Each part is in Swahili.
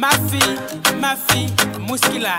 Mafi, Mafi, Muskila.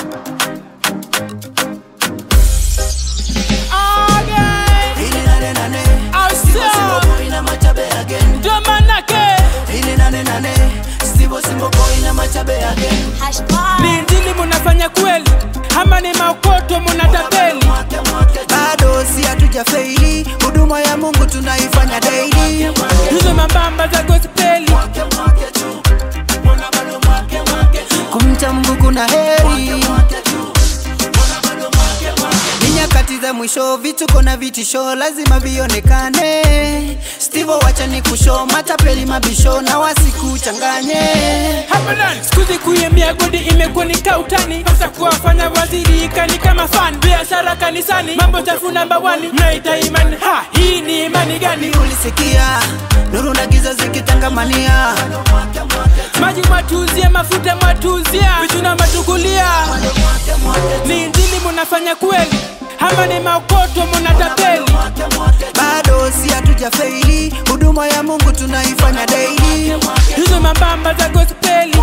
Again, Ili nane nane Ausa. Stivo Simbo Boy na Machabe again ndo manake Ili nane nane Stivo Simbo Boy na Machabe again ni injili munafanya kweli ama ni maokoto munatapeli? Mwake mwake Bado si hatuja feili Huduma ya Mungu tunaifanya daily Hizo mambamba za gospeli Mwake mwake tu Mbona bado mwake mwake tu Kumcha Mungu kuna heri Mwake tu Mbona bado mwake mwake ni nyakati za mwisho, vituko na vitisho lazima vionekane. Stivo, wacha ni kusho matapeli mabisho na wasikuchanganye. Hapadan Sikuzi kuimbia godi imekuwa ni kautani Hasa kuwafanya waziri ikani kama fan Biashara kanisani mambo chafu namba wani Mnaita imani ha hii ni imani gani Ulisikia nuru na giza zikitangamania, Maji mwatuzia mafuta mwatuzia Vitu na matukulia Ni injili munafanya kweli Ama ni maokoto munatapeli bado si hatuja feili. Huduma ya Mungu tunaifanya daily. Hizo mambamba za gospeli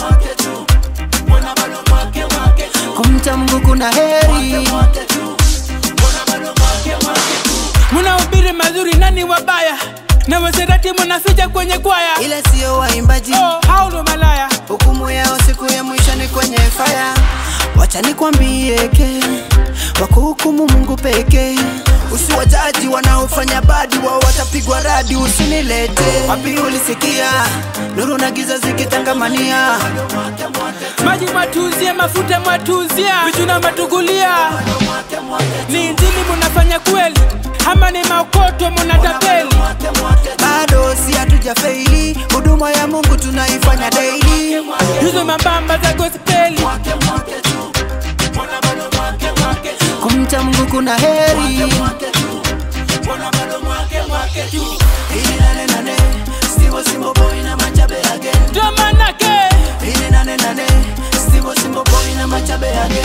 Kumcha Mungu kuna heri. Munahubiri mazuri nani wabaya Na waserati munaficha kwenye kwaya Ile siyo waimbaji, Oh, hao ndo malaya hukumu yao siku ya mwisho ni kwenye fire. Wacha nikwambie ke wakuhukumu Mungu pekee. Usiwajaji wanaofanya badi, wao watapigwa radi. Usinilete wapi, ulisikia nuru na giza zikitangamania, Maji mwatuzia mafuta mwatuzia Vitu na matukulia Ni injili munafanya kweli Ama ni maokoto munatapeli bado si hatuja feili. Huduma ya Mungu tunaifanya daily. Hizo mambamba za gospeli Kumcha Mungu kuna heri. Ili nane nane, Stivo Simbo Boy na Machabe again. Ndo manake Ili nane nane, Stivo Simbo Boy na Machabe again.